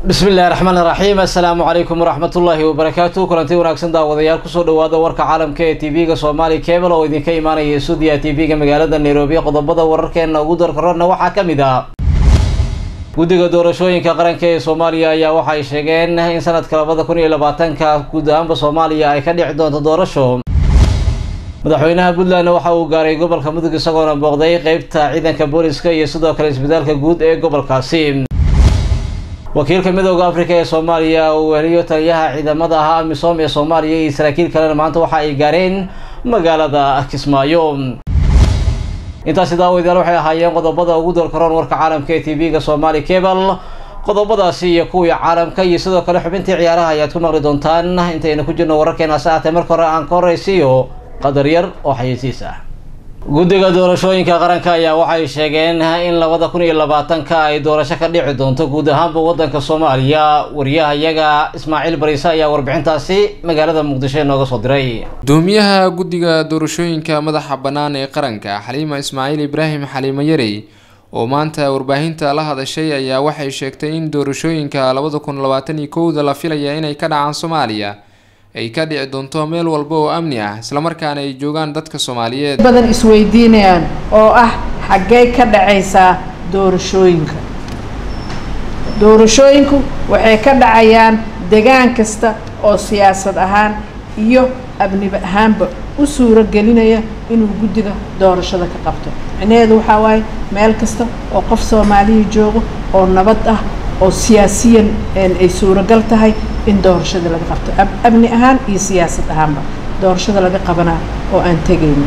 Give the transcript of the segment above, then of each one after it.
bismi illahi raxmaan iraxiim assalaamu calaykum waraxmatullaahi wabarakaatu kulanti wanaagsan daawadayaal kusoo dhawaada warka caalamka ee tv-ga soomaali cable oo idinka imaanaya stuudiya tv-ga magaalada nairobi qodobada wararkeena ugu darkarona waxaa ka mid ah guddiga doorashooyinka qaranka ee soomaaliya ayaa waxay sheegeen in sanadka labada kun iyo labaatanka guud ahaanba soomaaliya ay ka dhici doonto doorasho madaxweynaha puntland waxa uu gaaray gobolka mudug isagoona booqday qeybta ciidanka booliska iyo sidoo kale isbitaalka guud ee gobolkaasi wakiilka midooda africa ee soomaaliya uu weheliyo taliyaha ciidamada ahaa amisom ee soomaaliya iyo saraakiil kalena maanta waxa ay gaareen magaalada kismaayo intaasi daawadayaal waxay ahaayeen qodobada ugu dalkaroon warka caalamka ee tv-ga somaali cable qodobadaasi iyo kuwii caalamka iyo sidoo kale xubintii ciyaaraha ayaad ku maqli doontaan intaynu ku jirno wararkeena hase aatee marka hore aan ka horeysiiyo qadar yar oo xayeysiis ah guddiga doorashooyinka qaranka ayaa waxay sheegeen in labada kun iyo labaatanka ay doorasho ka dhici doonto guud ahaanba wadanka soomaaliya wariyahayaga ismaaciil bariise ayaa warbixintaasi magaalada muqdisho inooga soo diray gudoomiyaha guddiga doorashooyinka madaxa bannaan ee qaranka xaliima ismaaciil ibraahim xaliimo yarey oo maanta warbaahinta la hadashay ayaa waxay sheegtay in doorashooyinka labada kun labaatan iyo kowda la filaya inay ka dhacaan soomaaliya ay ka dhici doonto meel walba oo amni ah islamarkaana ay joogaan dadka soomaaliyeed badan isweydiinayaan oo ah xaggee ka dhacaysaa doorashooyinka doorashooyinku waxay ka dhacayaan degaan kasta oo siyaasad ahaan iyo abnib ahaanba u suuro gelinaya inuu guddiga doorashada ka qabto micnaheedu waxaa waaye meel kasta oo qof soomaaliya joogo oo nabad ah oo siyaasiyan ay suuragal tahay in doorashada laga qabto amni ahaan iyo siyaasad ahaanba doorashada laga qabanaa oo aan tegayna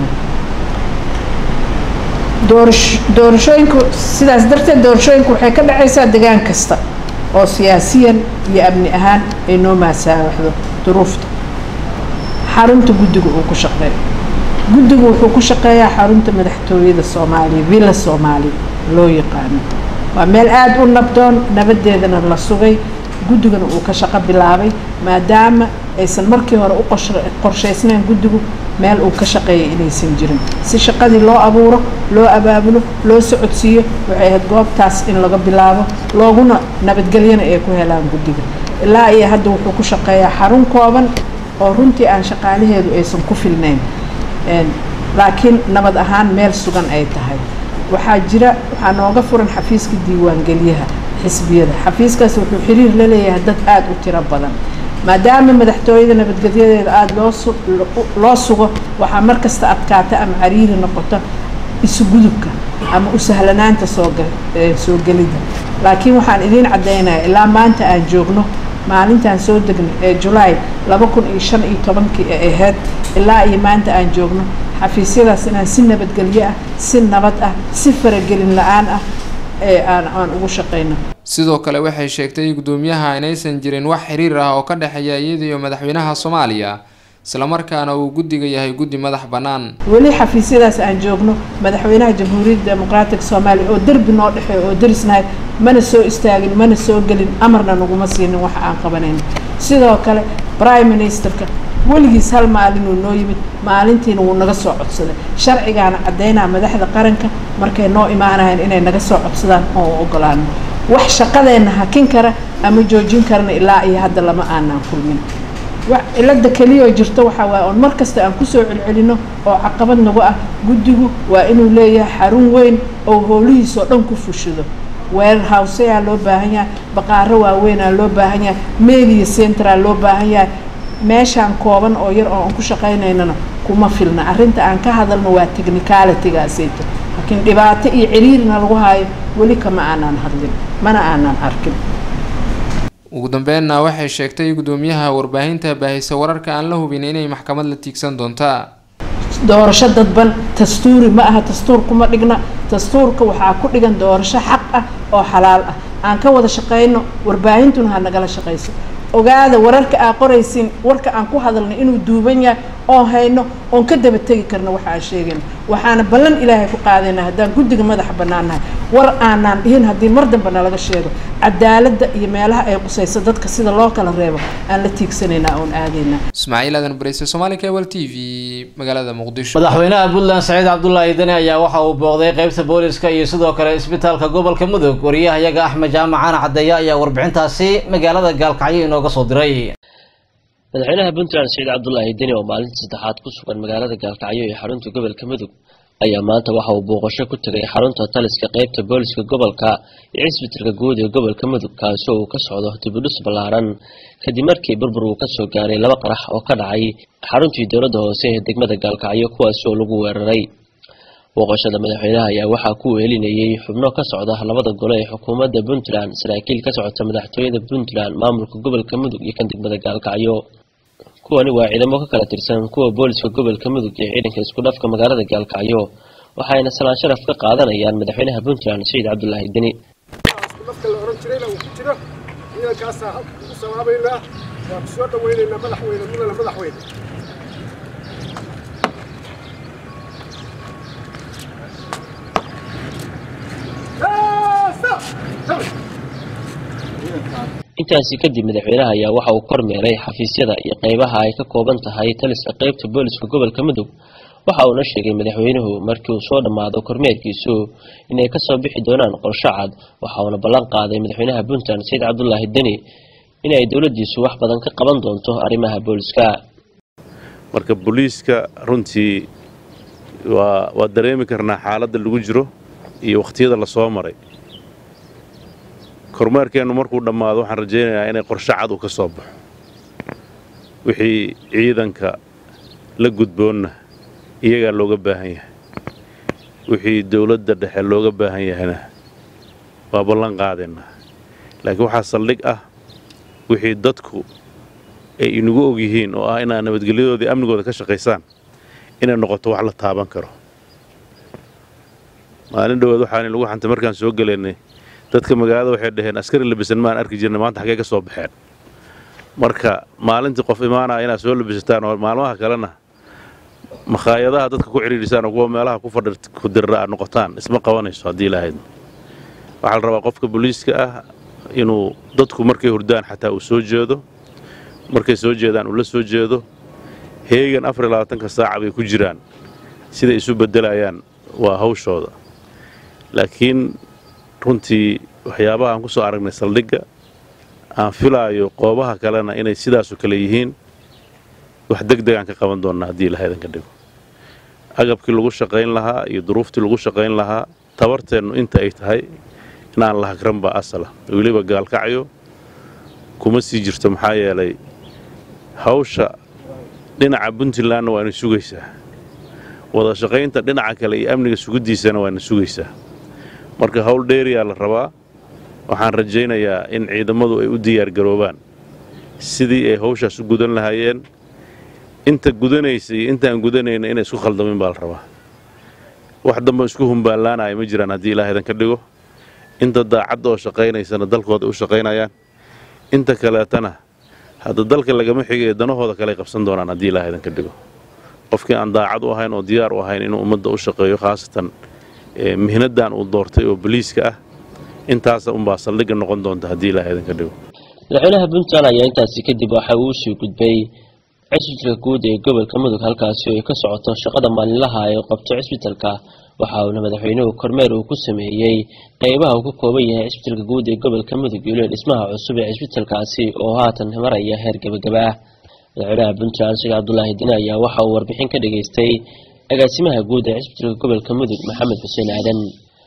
doorash doorashooyinku sidaas darteed doorashooyinku waxay ka dhacaysaa degaan kasta oo siyaasiyan iyo amni ahaan ay noo maasaawaxdo duruufta xarunta guddiga uu ku shaqeeyo guddigu wuxuu ku shaqeeyaa xarunta madaxtooyada soomaaliya villa soomaaliya loo yaqaano waa meel aada u nabdoon nabadeedana la sugay guddigana uu ka shaqo bilaabay maadaama aysan markii hore u qorshaysnayn guddigu meel uu ka shaqeeyay inaysan jirin si shaqadii loo abuuro loo abaabulo loo socodsiiyo waxay ahayd goobtaas in laga bilaabo looguna nabadgelyana ay ku helaan guddiga ilaa iyo hadda wuxuu ku shaqeeyaa xarun kooban oo runtii aan shaqaalaheedu aysan ku filnayn laakiin nabad ahaan meel sugan ay tahay waxaa jira waxaa nooga furan xafiiska diiwaangelyaha xisbiyada xafiiskaas wuxuu xiriir la leeyahay dad aada u tiro badan maadaama madaxtooyada nabadgelyadeeda aada loo loo sugo waxaa mar kasta adkaata ama cariiri noqoto isugudubka ama u sahlanaanta soosoo gelida laakiin waxaan idiin caddaynaya ilaa maanta aan joogno maalintaan soo degnay ee julaay laba kun iyo shan iyo tobankii ee ahayd ilaa iyo maanta aan joogno xafiisyadaas inaan si nabadgelyo ah si nabad ah si faragelin la-aan ah ee aan aan ugu shaqayno sidoo kale waxay sheegtay guddoomiyaha inaysan jirin wax xiriir ah oo ka dhexeeya iyada iyo madaxweynaha soomaaliya islamarkaana uu guddiga yahay guddi madax bannaan weli xafiisyadaas aan joogno madaxweynaha jamhuuriyadda dimuqraatiga soomaaliya oo derbi noo dhexeeyo oo derisnahay mana soo istaagin mana soo gelin amarna naguma siinin wax aan qabanayn sidoo kale prime ministerka weligiis hal maalinuu noo yimid maalintiina wuu naga soo codsaday sharcigaana caddaynaa madaxda qaranka markay noo imaanayaan inay naga soo codsadaan oo u ogolaano wax shaqadeenna hakin kara ama joojin karana ilaa iyo hadda lama aanaan kulmin cilada keliyaoo jirto waxaa waaye oon mar kasta aan kusoo celcelino oo caqabad nagu ah guddigu waa inuu leeyahay xarun weyn oo howlihiisoo dhan ku fushado weerar hawseyaa loo baahan yahay baqaaro waaweynaa loo baahan yahay media centraa loo baahan yahay meeshaan kooban oo yar oo aan ku shaqaynaynana kuma filna arrinta aan ka hadalno waa technicalitygaasayto laakiin dhibaato iyo ciriirina lagu haayo weli kama aanaan hadlin mana aanaan arkin ugu dambeynna waxay sheegtay guddoomiyaha warbaahinta baahisa wararka aan la hubin inay maxkamad la tiigsan doontaa doorasho dadban dastuuri ma aha dastuur kuma dhigna dastuurka waxaa ku dhigan doorasho xaq ah oo xalaal ah aan ka wada shaqayno warbaahintuna ha nagala shaqayso ogaada wararka aa qoraysiin warka aan ku hadalnay inuu duuban yahay oon hayno oon ka daba tegi karno waxa aan sheegayno waxaana ballan ilaahay ku qaadayna haddaan guddiga madaxa bannaannahay war aanaan dhihin haddii mar dambe nalaga sheego cadaaladda iyo meelaha ay qusayso dadka sida loo kala reebo aan la tiigsanaynaa oon aadaynaa ismaaciil aadan bareyse somaali cable t v magaalada muqdisho madaxweynaha puntland saciid cabdulaahi deni ayaa waxa uu booqday qeybta booliska iyo sidoo kale isbitaalka gobolka mudug wariyahayaga axmed jaamac caan cadeeye ayaa warbixintaasi magaalada gaalkacyo inooga soo diray madaxweynaha puntland saciid cabdulaahi deni oo maalintii saddexaad ku sugan magaalada gaalkacyo ee xarunta gobolka mudug ayaa maanta waxa uu booqasho ku tegay xarunta taliska qeybta booliska gobolka iyo cisbitalka guud ee gobolka mudug kaasi oo uu ka socdo dibudhis ballaaran kadib markii burbur uu kasoo gaaray laba qarax oo ka dhacay xaruntii dowladda hoose ee degmada gaalkacyo kuwaasi oo lagu weeraray booqashada madaxweynaha ayaa waxaa ku weelinayay xubno ka socda labada gole ee xukuumadda puntland saraakiil ka socota madaxtooyada puntland maamulka gobolka mudug iyo kan degmada gaalkacyo kuwani waa ciidamo ka kala tirsan kuwa booliska gobolka mudug iyo ciidanka isku dhafka magaalada gaalkacyo waxayna salaan sharaf ka qaadanayaan madaxweynaha puntland saciid cabdulaahi deni isku la oran jirayna uu ku jiro ciidankaasaa halka ugu sabaabaynaa waa ku soo dhawaynaynaa madaxweyne mudane madaxweyne intaasi kadib madaxweynaha ayaa waxa uu kormeeray xafiisyada iyo qeybaha ay ka kooban tahay taliska qeybta booliska gobolka mudug waxa uuna sheegay madaxweynuhu markii uu soo dhammaado kormeerkiisu inay kasoo bixi doonaan qorsho cad waxa uuna ballan qaaday madaxweynaha puntland saciid cabdulaahi deni inay dowladdiisu wax badan ka qaban doonto arrimaha booliska marka booliiska runtii waa waa dareemi karnaa xaaladda lagu jiro iyo wakhtiyada la soo maray kormeerkeennu markuu dhammaado waxaan rajaynayaa inay qorsho cad uu ka soo baxo wixii ciidanka la gudboonna iyagaa looga baahan yahay wixii dowladda dhexe looga baahan yahayna waa ballan qaadaynaa laakiin waxaa saldhig ah wixii dadku ay inagu og yihiin oo ah inaad nabadgelyadoodii amnigooda ka shaqaysaan inay noqoto wax la taaban karo maalin dhowaad waxaan lagu xantay markaan soo gelaynay dadka magaalada waxay dhaheen askari labisan maan arki jirna maanta xaggee ka soo baxeen marka maalintii qof imaanaya inaad soo labisataan oo maalmaha kalena makhaayadaha dadka ku cidhiidhisaan oo kuwa meelaha ku fadhi ku dirra aad noqotaan isma qabanayso haddii lahayd waxaa la rabaa qofka booliiska ah inuu dadku markay hurdaan xataa uu soo jeedo markay soo jeedaan uu la soo jeedo heegan afar iyo labaatanka saaca bay ku jiraan siday isu beddelayaan waa hawshooda laakiin runtii waxyaabaha aan ku soo aragnay saldhigga aan filaayo qoobaha kalena inay sidaasoo kale yihiin wax deg deg aan ka qaban doonnaa haddii ilahaydan ka dhigo agabkii lagu shaqayn lahaa iyo duruuftii lagu shaqayn lahaa tabarteennu inta ay tahay inaan la hagran baa asala weliba gaalkacyo kuma sii jirto maxaa yeelay hawsha dhinaca puntlandna waana sugaysaa wada shaqaynta dhinaca kale iyo amniga sugiddiisana waana sugaysaa marka hawl dheeriyaa la rabaa waxaan rajaynayaa in ciidamadu ay u diyaargaroobaan sidii ay hawshaas u gudan lahaayeen inta gudanaysa iyo intaan gudanayna inay isku khaldamin baa la rabaa wax dambe isku humbaanlaanaya ma jiraan haddii ilaahaydan ka dhigo inta daacadda oo shaqaynaysana dalkooda u shaqaynayaan inta kaleetana hadda dalka lagama xigay danahooda kale ay qabsan doonaan haddii ilaahaydan ka dhigo qofkii aan daacad u ahayn oo diyaar u ahayn inuu ummadda u shaqeeyo khaasatan mihnadan uu doortay oo boliiska ah intaasa unbaa saldhigga noqon doonta haddii ilaahaydan ka dhigo madaxweynaha puntland ayaa intaasi kadib waxa uu sii gudbay cisbitalka guud ee gobolka mudug halkaasi oo ay ka socoto shaqada maalinlaha ee qabto cisbitalka waxa uuna madaxweynuhu kormeer uu ku sameeyey qeybaha uu ka kooban yahay cisbitalka guud ee gobolka mudug iyo lee dhismaha cusub ee cisbitalkaasi oo haatan maraya heer gebagaba ah madaxweynaha puntland sheekh cabdulaahi dine ayaa waxa uu warbixin ka dhageystay agaasimaha guud ee cisbitalka gobolka mudug maxamed xuseen aadan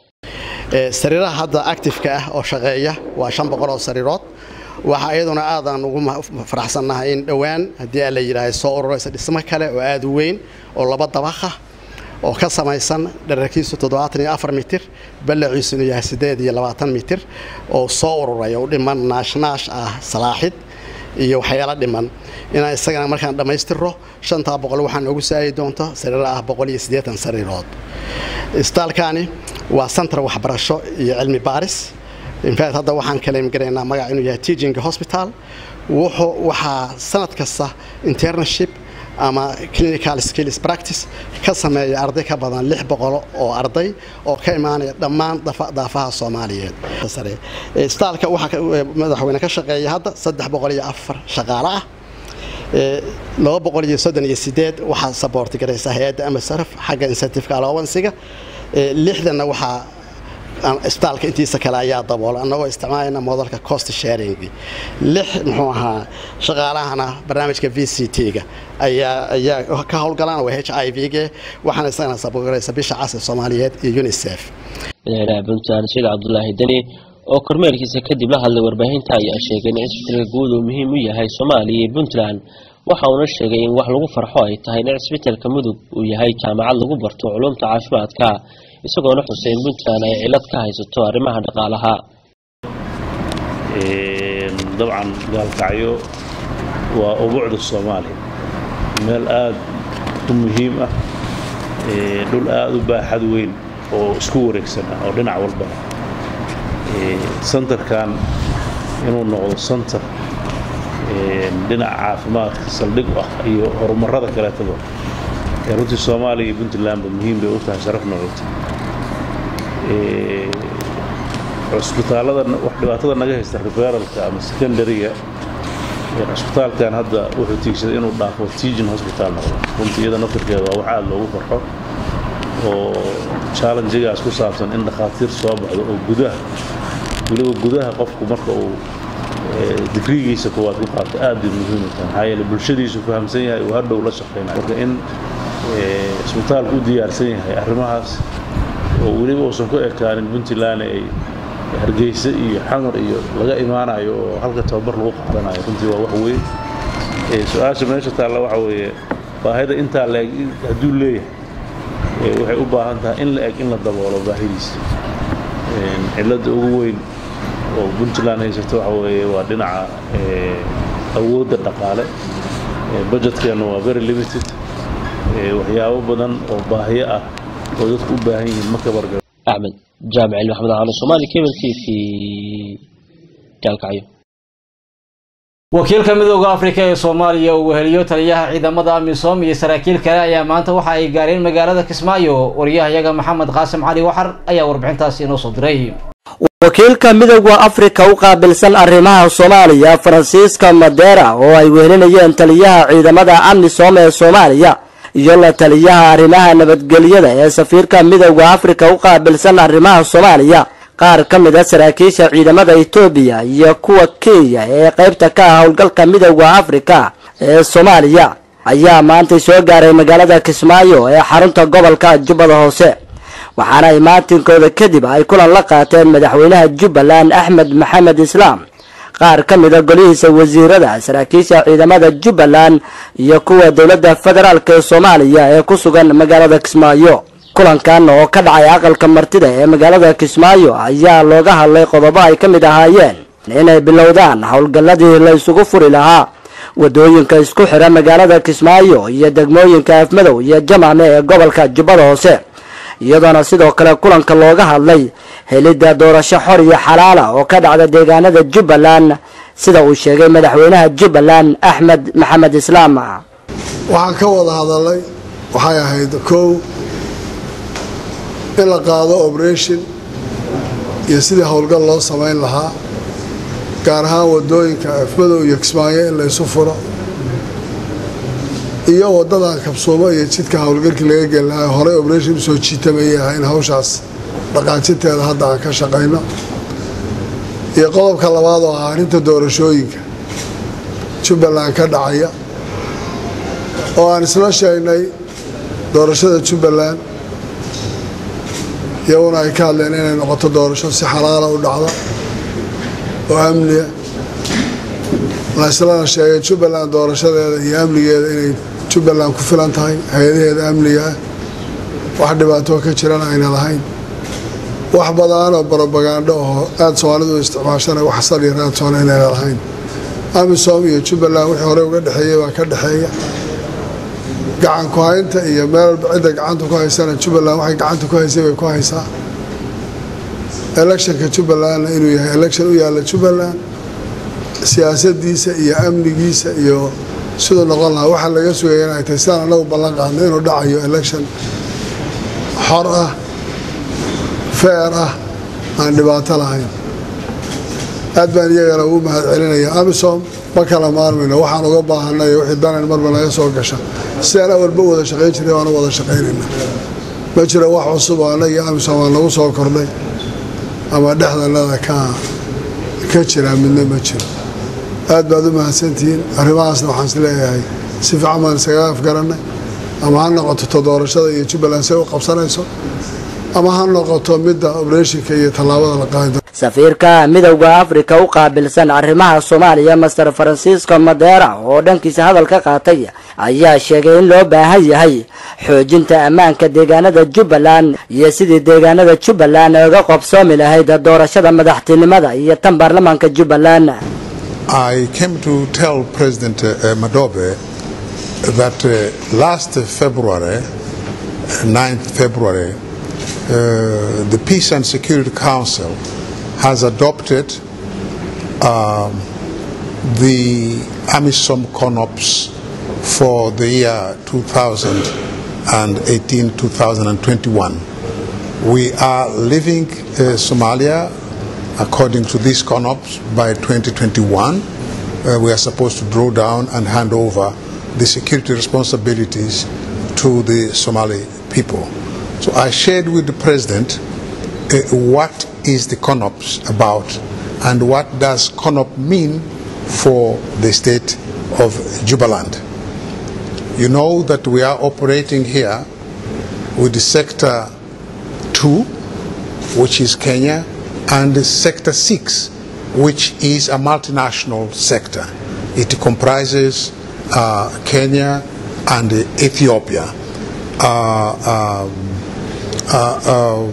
sariiraha hadda actifeka ah oo shaqeeya waa shan boqol oo sariirood waxaa iyaduna aadaan ugu faraxsannahay in dhowaan haddii aa la yidhaahay soo ururaysa dhismo kale oo aada u weyn oo laba dabakha oo ka samaysan dherarkiisu toddobaatan iyo afar mitir ballaciisuna yahay siddeed iyo labaatan mitir oo soo ururay oo u dhiman naashnaash ah salaaxid iyo waxyaala dhiman inaan isagana markaan dhammaystirro shantaa boqol waxaa noogu saari doonta sariiro ah boqol iyo siddeetan sariirood isbitaalkani waa santar waxbarasho iyo cilmi baaris infact hadda waxaan kaleem garaynaa magac inuu yahay teaching hospital wuxuu waxaa sanad kasta internship ama clinical skills practice ka sameeya arday ka badan lix boqol oo arday oo ka imaanaya dhammaan daafaha soomaaliyeed isbitaalka waxaa madaxweyne ka shaqeeya hadda saddex boqol iyo afar shaqaale ah laba boqol iyo soddon iyo sideed waxaa saboorti garaysa hay-adda amasaraf xagga incentiveka allowansiga lixdanna waxaa isbitaalka intiisa kale ayaa daboola annagoo isticmaalayna modelka cost sharing lix muxuu ahaa shaqaalahana barnaamijka v c t-ga ayaa ayaa ka howlgalaan waa h i v g waxaana isagana saboorgaraysa bisha casri soomaaliyeed iyo unicef madaxweynaha puntland saciid cabdulaahi deni oo kormeerkiisa kadib la hadlay warbaahinta ayaa sheegay in cisbitalka guud uu muhiim u yahay soomaaliya iyo puntland waxa uuna sheegay in wax lagu farxo ay tahay in cisbitalka mudug uu yahay jaamacad lagu barto culumta caafimaadka isagoona xusay in puntland ay cilad ka haysato arrimaha dhaqaalaha dabcan gaalkacyo waa ubucda soomaaliya meel aada u muhiim ah dhul aada u baaxad weyn oo isku wareegsan ah oo dhinac walba santarkan inuu noqdo santar dhinaca caafimaadka saldhig u ah iyo horumarada kaleetaba ee runtii soomaaliya iyo puntlandba muhiim bay u tahay sharaf noocota cusbitaalada wax dhibaatada naga haysta referalka ama secondariga cusbitaalkan hadda wuxuu tiigsaday inuu dhaafo teagin hospital noqdo runtii iyada naftirkeeda waa wax aada loogu farxo oo challenjigaas ku saabsan in dhakhaatiir soo baxdo oo gudaha weliba gudaha qofku marka uu digrigiisa kuwaad ku qaato aad bay muhiim u tahay maxaa yeele bulshadiisu fahamsan yahay uu hadhow la shaqaynayo marka in isbitaalku u diyaarsan yahay arrimahaas oo weliba uusan ku ekaanin puntland ay hargeysa iyo xamar iyo laga imaanayo oo halka tababar lagu qaadanayo runtii waa wax weyn su-aasha meesha taalla waxa weeye baahida intaa la-eg hadduu leeyahay waxay u baahan tahay in la eg in la daboolo baahidiisa cilladda ugu weyn oo puntland haysato waxa weeye waa dhinaca awoodda dhaqaale budgetkeenna waa very limited waxyaabo badan oo baahiyo ah oo dadku u baahan yihiin ma kabargabo axmed jaamic cilmi axmed cali soomaali cable t v gaalkacyo wakiilka midooda afrika ee soomaaliya uu weheliyo taliyaha ciidamada amisom iyo saraakiil kale ayaa maanta waxa ay gaareen magaalada kismaayo wariyahayaga maxamed qaasim cali waxar ayaa warbixintaasi inoo soo diray wakiilka midooda afrika u qaabilsan arrimaha soomaaliya faransiiska madera oo ay wehelinayeen taliyaha ciidamada amisom ee soomaaliya iyo la taliyaha arrimaha nabadgelyada ee safiirka midooda afrika u qaabilsan arrimaha soomaaliya qaar ka mid a saraakiisha ciidamada etoobiya iyo kuwa kenya ee qaybta ka ah howlgalka midooda afrika ee soomaaliya ayaa maantay soo gaaray magaalada kismaayo ee xarunta gobolka jubbada hoose waxaana imaatinkooda kadib ay kulan la qaateen madaxweynaha jubbaland axmed maxamed islaam qaar ka mid a golihiisa wasiirada saraakiisha ciidamada jubbaland iyo kuwa dowladda federaalk ee soomaaliya ee ku sugan magaalada kismaayo kulankan oo ka dhacay aqalka martida ee magaalada kismaayo ayaa looga hadlay qodobo ay ka mid ahaayeen inay bilowdaan howlgalladii la isugu furi lahaa wadooyinka isku xira magaalada kismaayo iyo degmooyinka afmadow iyo jamame ee gobolka jubbada hoose iyadoona sidoo kale kulanka looga hadlay helidda doorasho xor iyo xalaala oo ka dhacda deegaanada jubbaland sida uu sheegay madaxweynaha jubbaland axmed maxamed islaam waxaan ka wada hadalay waxay ahayd kow in la qaado operation iyo sidii howlgal loo samayn lahaa gaar ahaan wadooyinka afmadow iyo kismaayo in laysu furo iyo wadadan kabsuumo iyo jidka howlgalkii laga geli lahaa horey operation usoo jiitamayah in hawshaas dhaqaajinteeda hadda aan ka shaqayno iyo qodobka labaad oo ah arrinta doorashooyinka jubbaland ka dhacaya oo aan isla sheegnay doorashada jubbaland iyaguna ay ka hadleen inay noqoto doorasho si xalaala u dhacda oo amniya laislana sheegay jubbaland doorashadeeda iyo amnigeeda inay jubbaland ku filan tahay hay-adaheeda amniga ah wax dhibaatoo ka jirana ayna lahayn wax badaanoo barobagandho oo aada soomaalidu u isticmaashana wax sal iyo raadsoona inayna lahayn amisom iyo jubbaland wixii horey uga dhexeeyey baa ka dhexeeya gacan ku haynta iyo meel walba cidda gacanta ku haysana jubbaland waxay gacanta ku haysay bay ku haysaa electionka jubbalandna inuu yahay election u yaalla jubbaland siyaasadiisa iyo amnigiisa iyo siduu noqon lahaa waxaa laga sugaya inay tahay sidaan anagu ballan qaadnay inuu dhacayo election xor ah feer ah aan dhibaato lahayn aad baan iyagana ugu mahad celinaya amisom ma kala maarmayno waxaan uga baahanay wixii danan marba naga soo gasha sidaan awalba wada shaqayn jiray waanu wada shaqaynayna ma jiro wax cusub oo anagii amisom aan nagu soo kordhay ama dhexdanada ka ka jira midna ma jiro aad baad u mahadsantihiin arrimahaasna waxaan is leeyahay si fiican baan iskaga afgarannay ama ha noqoto to doorashada iyo jubbaland say u qabsanayso ama ha noqoto midda obreshinka iyo tallaabada la qaadi safiirka midowda afrika u qaabilsan arrimaha soomaaliya master francisco madera oo dhankiisa hadal ka qaatay ayaa sheegay in loo baahan yahay xoojinta ammaanka deegaanada jubbaland iyo sidii deegaanada jubbaland oga qobsoomi lahayd doorashada madaxtinimada iyo tan baarlamaanka jubbaland I came to tell President uh, Madobe that uh, last February, 9th February, uh, the Peace and Security Council has adopted um, the AMISOM CONOPS for the year 2018-2021. We are leaving uh, Somalia according to these CONOPS by 2021. Uh, we are supposed to draw down and hand over the security responsibilities to the Somali people. So I shared with the president uh, what is the CONOPS about and what does CONOP mean for the state of Jubaland. You know that we are operating here with the Sector 2, which is Kenya, and the Sector 6, which is a multinational sector. It comprises uh, Kenya and Ethiopia. Uh, um, uh, uh,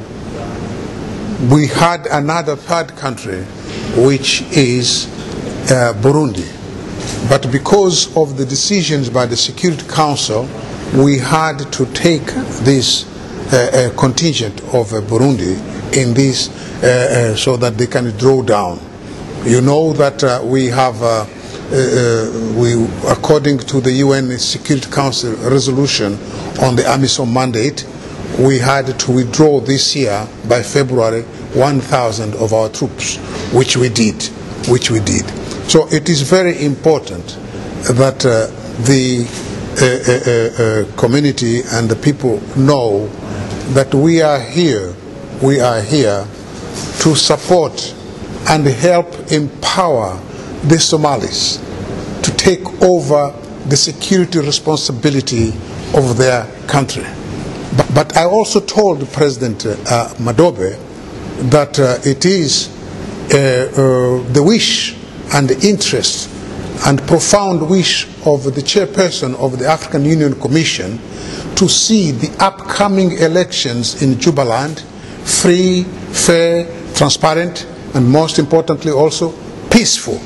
we had another third country, which is uh, Burundi. But because of the decisions by the Security Council, we had to take this uh, uh, contingent of uh, Burundi in this uh, uh, so that they can draw down. You know that uh, we have, uh, uh, uh, we, according to the UN Security Council resolution on the AMISOM mandate, we had to withdraw this year by February 1,000 of our troops, which we did, which we did. So it is very important that uh, the uh, uh, uh, community and the people know that we are here, we are here to support and help empower the Somalis to take over the security responsibility of their country. But, but I also told President uh, Madobe that uh, it is uh, uh, the wish and the interest and profound wish of the chairperson of the African Union Commission to see the upcoming elections in Jubaland free, fair, transparent, and most importantly also peaceful.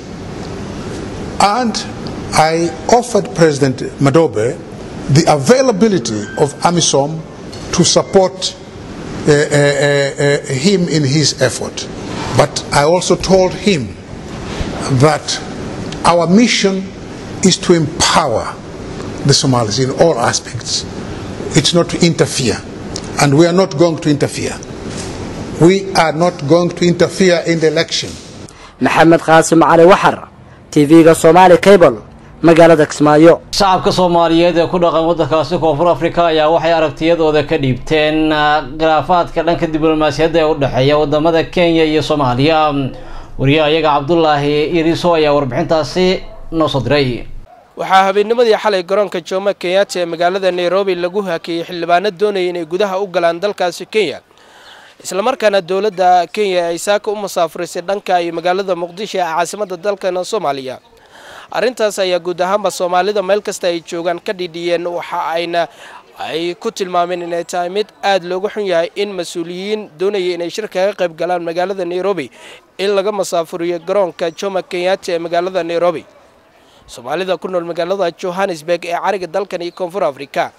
And I offered President Madobe the availability of AMISOM to support uh, uh, uh, him in his effort. But I also told him that our mission is to empower the Somalis in all aspects. It's not to interfere. And we are not going to interfere. We are not going to interfere in the election. maxamed qaasim cali waxar tv-ga somaali cable magaalada kismaayo shacabka soomaaliyeed ee ku dhaqan waddankaasi koonfur afrika ayaa waxay aragtiyadooda ka dhiibteen khilaafaadka dhanka diblomaasiyadda ee u dhexeeya wadamada kenya iyo soomaaliya wariyaha iyaga cabdulaahi iriso ayaa warbixintaasi noo soo diray waxaa habeennimadii xalay garoonka jomo kenyatta ee magaalada nairobi lagu hakeeyey xildhibaano doonaya inay gudaha u galaan dalkaasi kenya islamarkaana dowladda kenya ay saaka u musaafurisay dhanka iyo magaalada muqdisho ee caasimada dalkana soomaaliya arrintaas ayaa guud ahaanba soomaalida meel kasta ay joogaan ka dhidhiyeen waxa ayna ay ku tilmaameen inay tahay mid aada looga xun yahay in mas-uuliyiin doonaya inay shir kaga qayb galaan magaalada nairobi in laga masaafuriyo garoonka jomo kenyatta ee magaalada nairobi soomaalida ku nool magaalada johannesburg ee cariga dalkan iyo koonfur afrika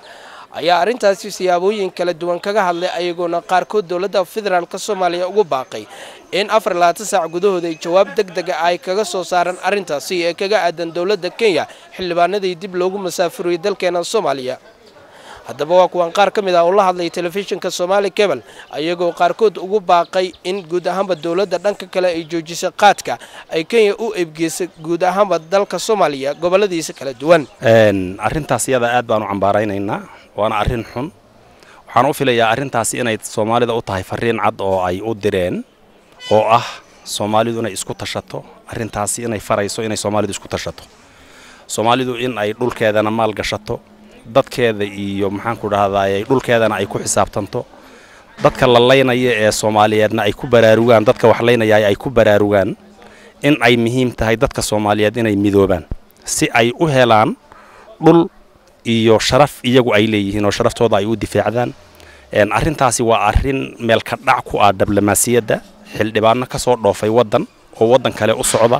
ayaa arrintaasi siyaabooyin kala duwan kaga hadlay ayagoona qaarkood dowladda federaalk soomaaliya ugu baaqay in afar labaatan saac gudahooda ay jawaab deg dega ay kaga soo saaraan arrintaasi ee kaga aadan dowladda kenya xildhibaanadii dib loogu masaafuriyey dalkeena soomaaliya haddaba waa kuwan qaar ka mid ah oo la hadlay telefishinka somaali cebal ayagoo qaarkood ugu baaqay in guud ahaanba dowladda dhanka kale ay joojisay qaadka ay kenya u eebgeysay guud ahaanba dalka soomaaliya goboladiisa kala duwan arrintaas iyada aad baan u cambaaraynaynaa waana arrin xun waxaan u filayaa arrintaasi inay soomaalida u tahay fariin cad oo ay u direen oo ah soomaalidu inay isku tashato arrintaasi inay farayso inay soomaalidu isku tashato soomaalidu in ay dhulkeedana maal gashato dadkeeda iyo maxaanku dhahdaay dhulkeedana ay ku xisaabtanto dadka la laynaya ee soomaaliyeedna ay ku baraarugaan dadka wax laynaya ay ku baraarugaan in ay muhiim tahay dadka soomaaliyeed inay midoobaan si ay u helaan dhul iyo sharaf iyagu ay leeyihiin oo sharaftooda ay u difaacdaan arrintaasi waa arrin meelka dhac ku ah diblomaasiyadda xildhibaano ka soo dhoofay waddan oo waddan kale u socda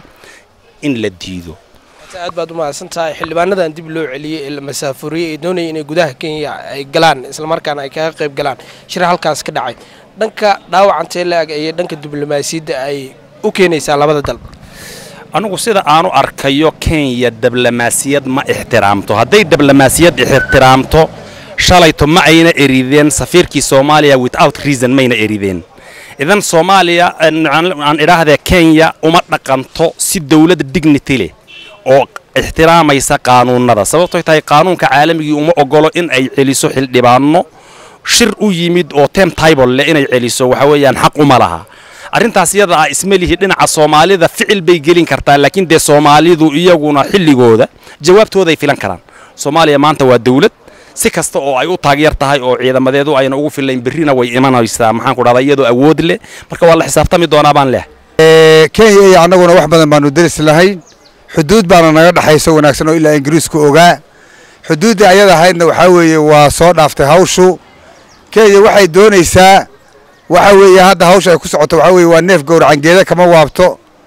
in la diido aad baad u mahadsan tahay xildhibaanadan dib loo celiyey ee la masaafuriyey ee doonaya inay gudaha kenya ay galaan islamarkaana ay kaga qayb galaan shir halkaas ka dhacay dhanka dhaawacantee la-ag ayay dhanka diblomaasiyadda ay u keenaysaa labada dal anugu sida aanu arkayo kenya diblomaasiyad ma ixtiraamto hadday diblomaasiyad ixtiraamto shalayto ma ayna erideen safiirkii soomaaliya without reason mayna erideen idan soomaaliya aan idhaahdee kenya uma dhaqanto si dowladda dignity leh oo ixtiraamaysa qaanuunnada sababtoy tahay qaanuunka caalamigii uma ogolo in ay celiso xildhibaano shir u yimid oo tem tybol leh inay celiso waxa weeyaan xaq uma laha arrintaas iyada ah ismelihi dhinaca soomaalida ficil bay gelin kartaa laakiin dee soomaalidu iyaguna xilligooda jawaabtooday filan karaan soomaaliya maanta waa dawlad si kasta oo ay u taageer tahay oo ciidamadeedu ayna ugu filayn berrina way imanaysaa maxaanku dhahdaa iyadoo awood leh marka waa la xisaabtami doonaa baan leh kenya iyo annaguna wax badan baanu deris lahayn xuduud baana naga dhexayso wanaagsan oo ilaa ingiriisku ogaa xuduuddii ayada ahaydna waxaa weeye waa soo dhaaftay hawshu kenya waxay doonaysaa waxa weeye hadda hawsha ay ku socoto waxaa weeye waa neef gowracangeeda kama waabto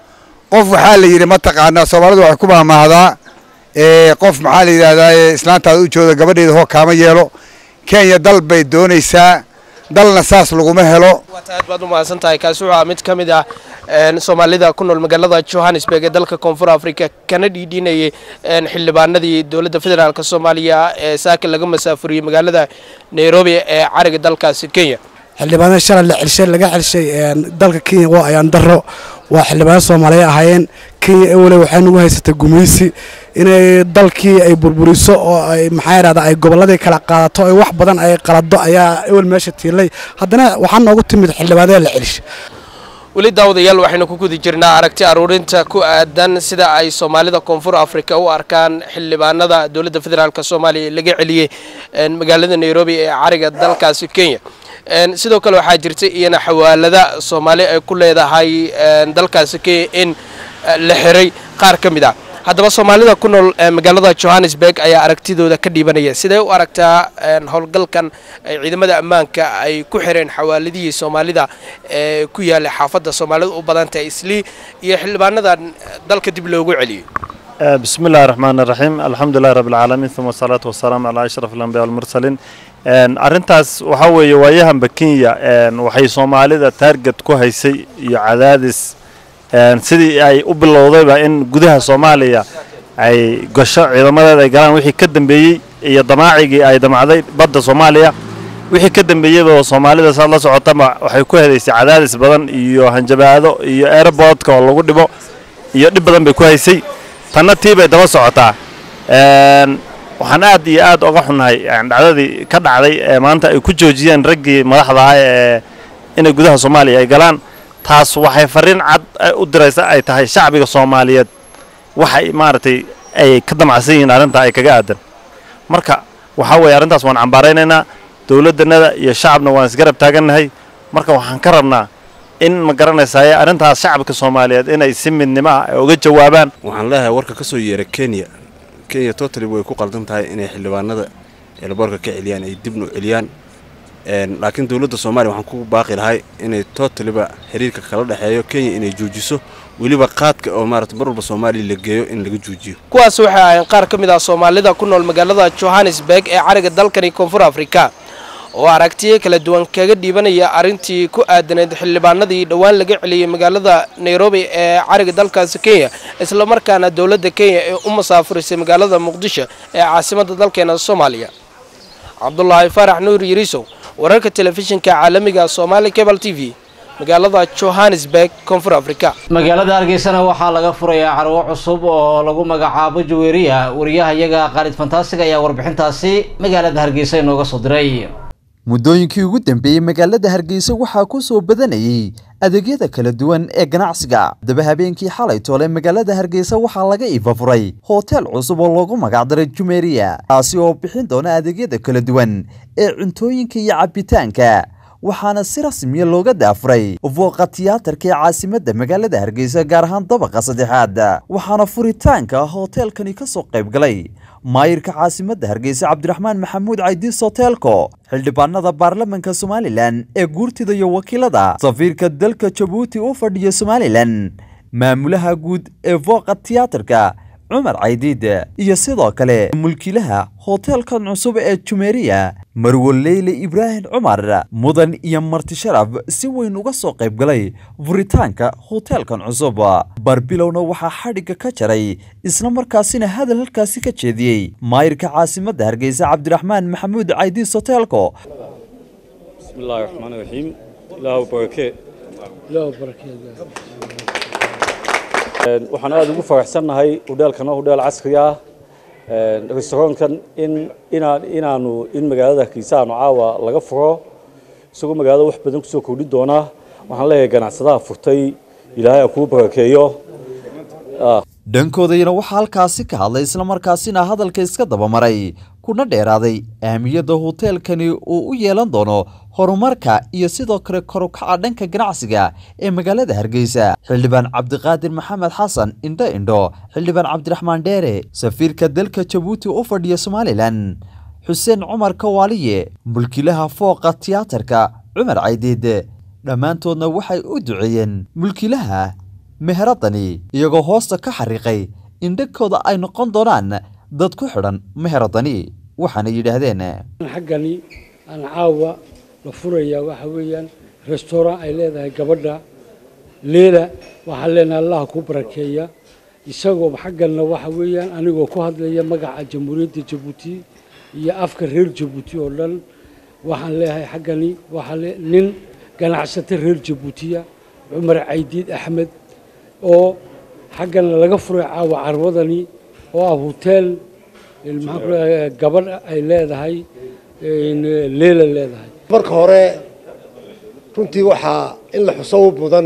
qof waxaa la yidhi mataqaanaa soomaalidu waxay ku mahmaahdaa qof maxaa la yidhaahdaa islaantaada u jooda gabadheeda hoo kaama yeelo kenya dal bay doonaysaa dalna saas laguma helo aad baad u mahadsan tahay kaasi wuxuu ah mid ka mid ah soomaalida ku nool magaalada johannesburg ee dalka koonfur africa kana dhiidhinayay xildhibaanadii dowladda federaalk soomaaliya ee saaka laga masaafuriyey magaalada nairobi ee cariga dalkaasi kenya xildhibaanada shalay la celshay laga celshay dalka kenya waa ayaan daro waa xildhibaano soomaaliya ahaayeen kenya ewele waxay nagu haysatay gumaysi inay dalkii ay burburiso oo ay maxaa yidhahda ay gobolladii kala qaadato ay wax badan ay qalado ayaa ewel meesha tiilay haddana waxaa noogu timid xildhibaanada la celshay weli daawadayaal waxaynu ku guda jirnaa aragti aruurinta ku aadan sida ay soomaalida koonfur africa u arkaan xildhibaanada dowladda federaalk soomaaliya ee laga celiyey magaalada nairobi ee cariga dalkaasi kenya sidoo kale waxaa jirta iyana xawaalada soomaali ay ku leedahay dalkaasi kenya in la xiray qaar ka mid ah haddaba soomaalida ku nool magaalada johannesburg ayaa aragtidooda ka dhiibanaya sidee u aragtaa howlgalkan ay ciidamada ammaanka ay ku xireen xawaaladihii soomaalida ee ku yaallay xaafadda soomaalida u badantahay islii iyo xildhibaanadan dalka dib loogu celiyey بسم الله الرحمن الرحيم الحمد لله رب العالمين ثم الصلاة والسلام على أشرف الأنبياء والمرسلين arrintaas waxaa weeye waayahanba kenya waxay soomaalida taarget ku haysay iyo cadaadis sidii ay u bilowdayba in gudaha soomaaliya ay gasho ciidamadeeda ay galaan wixii ka dambeeyey iyo damaacigii ay damacday badda soomaaliya wixii ka dambeeyeyba soomaalida saad la socotaba waxay ku helaysay cadaadis badan iyo hanjabaado iyo airportka oo lagu dhibo iyo dhib badan bay ku haysay tanna tii bay daba socotaa waxaan aad iyo aad oga xunnahay dhacdadii ka dhacday ee maanta ay ku joojiyeen raggii madaxda ah ee inay gudaha soomaaliya ay galaan taas waxay fariin cad u diraysa ay tahay shacbiga soomaaliyeed waxay maaragtay ay ka damacsan yihiin arrintaa ay kaga aadan marka waxaa weeye arrintaas waan cambaaraynaynaa dowladdannada iyo shacabna waan isgarab taagannahay marka waxaan ka rabnaa in ma garanaysaye arrintaas shacabka soomaaliyeed inay si midnimo ah ay uga jawaabaan waxaan leeyahay warka ka soo yeera kenya kenya totally way ku qaldan tahay inay xildhibaanada eelboorka ka celiyaan ay dibna u celiyaan laakiin dowladda soomaaliya waxaan ku baaqi lahay inay totaliba xiriirka kala dhexeeyo kenya inay joojiso weliba qaadka oo maarata mar walba soomaaliya la geeyo in laga joojiyo kuwaas waxay ahayn qaar ka mid ah soomaalida ku nool magaalada johannesburg ee cariga dalkani koonfur afrika oo aragtiyo kala duwan kaga dhiibanaya arrintii ku aadanayd xildhibaanadii dhowaan laga celiyey magaalada nairobi ee cariga dalkaasi kenya islamarkaana dowladda kenya ee u masaafurisay magaalada muqdisho ee caasimadda dalkeena soomaaliya cabdulaahi faarax nuur yiriisow wararka telefishinka caalamiga somaali cable t v magaalada johannesburg koonfur afrika magaalada hargeysana waxaa laga furayaa carwo cusub oo lagu magacaabo jaweeriya wariyaha iyaga khaalid fantaasig ayaa warbixintaasi magaalada hargeysa inooga soo diray muddooyinkii ugu dambeeyey magaalada hargeysa waxaa ku soo badanayey adeegyada kala duwan ee ganacsiga haddaba habeenkii xalay toole magaalada hargeysa waxaa laga iifafuray hotel cusub oo loogu magacdaray jumeeriya kaasi oo bixin doona adeegyada kala duwan ee cuntooyinka iyo cabbitaanka waxaana si rasmiya looga daafuray fooqa tiyaatarka ee caasimadda magaalada hargeysa gaar ahaan dabaqa saddexaad waxaana furitaanka hoteelkani ka soo qayb galay maayirka caasimadda hargeysa cabdiraxmaan maxamuud caydiis hoteelko xildhibaanada baarlamanka somalilan ee guurtida iyo wakiilada safiirka dalka jabuuti u fadhiya somalilan maamulaha guud ee fooqa tiyaatarka cumar caydiid iyo sidoo kale mulkiilaha hoteelkan cusub ee jumeeriya marwaleyle ibraahim cumar mudan iyo marti sharaf si weyn uga soo qayb galay furitaanka hoteelkan cusub barbilowna waxaa xadhigga ka jaray isla markaasina hadal halkaasi ka jeediyey maayirka caasimadda hargeysa cabdiraxmaan maxamuud caydiis hoteelko bismillaahi raxmaani raxiim ilaahu barakee waxaan aada ugu faraxsannahay hudheelkana hudheel casri ah restaurankan in inaan inaanu in magaalada hargeysa aanu caawa laga furo isagoo magaalada wax badan kusoo kordhin doona waxaan leeyahay ganacsadaha furtay ilaahay ha kuu barakeeyo dhankoodayna waxaa halkaasi ka hadlay islamarkaasina hadalka iska dabamaray kuna dheeraaday ahmiyadda hoteelkani uu u yeelan doono horumarka iyo sidoo kale korukaca dhanka ganacsiga ee magaalada hargeysa xildhibaan cabdiqaadir maxamed xasan indho indho xildhibaan cabdiraxmaan dheere safiirka dalka jabuuti u fadhiya somalilan xuseen cumar kawaaliye mulkiilaha fooqa tiyaatarka cumar caydiid dhammaantoodna waxay u duceeyeen mulkiilaha meheradani iyagoo hoosta ka xariiqay in dhankooda ay noqon doonaan dad ku xidhan meheradani waxaana yidhaahdeen xaggani aan caawa la furayaa waxa weeyaan restaurant ay leedahay gabadha leela waxaan leenahay allaha ku barakeeya isagoo xagganna waxa weeyaan anigoo ku hadlaya magaca jamhuuriyadda jabuuti iyo afka reer jabuuti oo dhan waxaan leeyahay xaggani waxaa le nin ganacsato reer jabuutiya cumar caydiid axmed oo xaggana laga furay caawa carwadani oo ah hoteel maxaan ku leeyahay gabadh ay leedahay leela leedahay marka hore runtii waxaa in la xuso u mudan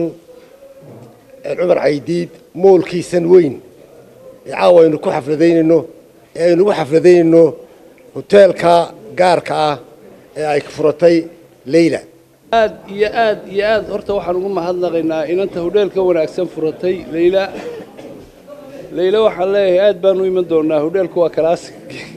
cumar caydiid moolkiisan weyn ee caawa aynu ku xafladaynayno ee aynu ugu xafladaynayno hoteelka gaarka ah ee ay furatay leyla aad iyo aad iyo aad horta waxaan ugu mahadnaqaynaa inanta hodheelka wanaagsan furatay leyla leyla waxaan leeyahay aad baan u iman doonaa hodheelku waa kalaasig